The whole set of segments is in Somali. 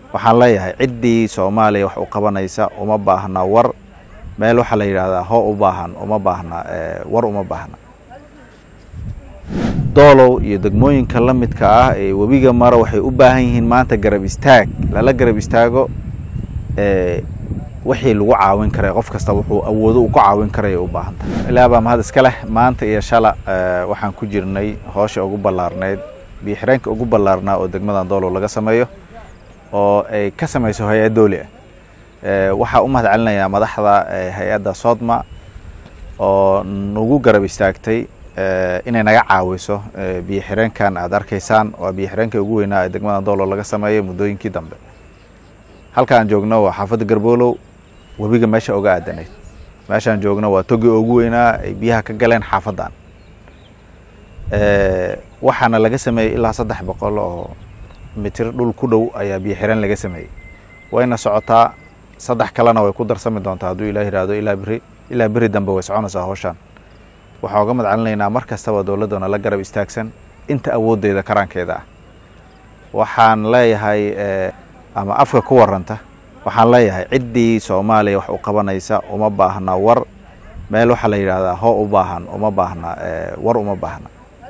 waxaan leeyahay ciddii soomaaliya wax u qabanaysa uma baahna war meel waxaa la yidhaahdaa hoo u baahan uma baahna war uma baahna doolow iyo degmooyinka la midka ah ee webiga mara waxay u baahan yihiin maanta garab istaag lala garab istaago wixii lagu caawin karay qof kasta wuxuu awoodo uu ku caawin karaya u baahan tahay ilaa baa mahad iska leh maanta iyo shala waxaan ku jirnay hoosha ugu ballaarnayd biyo xireenka ugu ballaarnaa oo degmadan doolow laga sameeyo oo ay ka samayso hay-ad dooli ah waxaa u mahad celinayaa madaxda hay-adda sodma oo nagu garab istaagtay inay naga caawiso biyo xireenkan aad arkaysaan waa biyo xireenka ugu weynaa ee degmadan doolow laga sameeyay muddooyinkii dambe halkaan joogno waa xaafadda garboolow webiga meesha oga aadanayd meeshaan joogno waa togi ugu weynaa ay biyaha ka galeen xaafaddan waxaana laga sameeyey ilaa saddex boqol oo mitir dhul ku dhow ayaa biyo xireen laga sameeyey wayna socotaa saddex kalena way ku darsami doontaa hadduu ilah yihahdo ilaa beri ilaa beri dambe way soconaysaa howshaan waxaan uga madcelinaynaa mar kastaba dowladdana la garab istaagsan inta awooddeeda karaankeeda ah waxaan leeyahay ama afka ku waranta waxaan leeyahay ciddii soomaaliya wax u qabanaysa uma baahna war meel waxaa la yidhaahdaa hoo u baahan uma baahna war uma baahna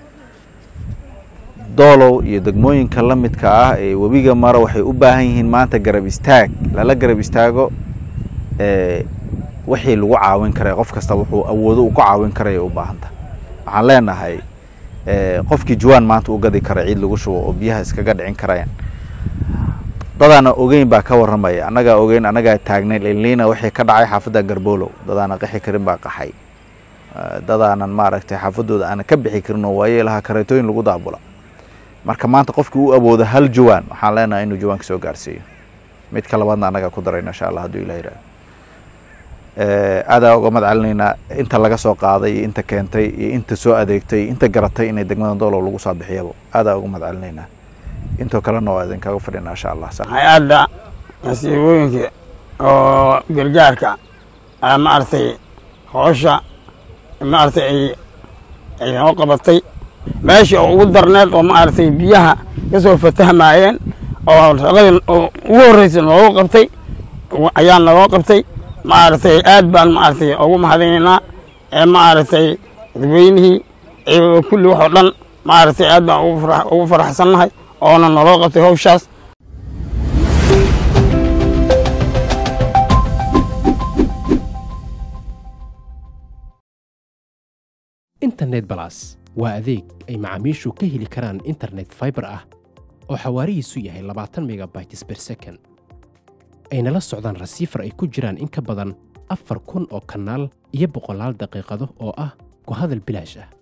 doolow iyo degmooyinka la midka ah ee webiga mara waxay u baahan yihiin maanta garab istaag lala garab istaago wixii lagu caawin karay qof kasta wuxuu awoodo uu ku caawin karaya u baahan tahay waxaan leenahay qofkii juwaan maanta u gadi kara ciid lagu shubo oo biyaha iskaga dhicin karayaan dadaana ogeyn baa ka warramaya annagaa ogeyn annagaa taagnay liliina wixii ka dhacay xaafadda garboolow dadaana qaxi karin baa qaxay dadaanan maaragtay xaafaddooda aanan ka bixi karin oo waaye lahaa kareetooyin lagu daabula marka maanta qofkii u awoodo hal jawaan waxaan leenahay inuu jawaanka soo gaarsiiyo midka labaadna annagaa ku darayna insha allah hadduu ilah yihahdo aadaa uga madcelinaynaa inta laga soo qaaday iyo inta keentay iyo inta soo adeegtay inta garatay inay degmada doolow lagu soo bixiyaba aadaa uga madcelinaynaa intoo kalena waa idinkaga fadhina insha allah hay-adda masiibooyinka oo gargaarka maaragtay hoosha maaragtay ay ay noo qabatay meesha oo ugu darneed oo maaragtay biyaha ka soo fatahmaayeen oo shaqadii ugu horreysa noogu qabtay ayaa naloo qabtay maaragtay aad baan maaragtay ugu mahadinaynaa ee maaragtay dadweynihii kulli wax oo dhan maaragtay aad baan ugu faraxsannahay oona naloo qabtay hawshaas internet balas waa adeeg ay macaamiishu ka heli karaan internet faibar ah oo xawaarihiisu yahay labaatan megabytes ber second ayna la socdaan rasiifar ay ku jiraan in ka badan afar kun oo kanaal iyo boqolaal daqiiqado oo ah ku hadal bilaash ah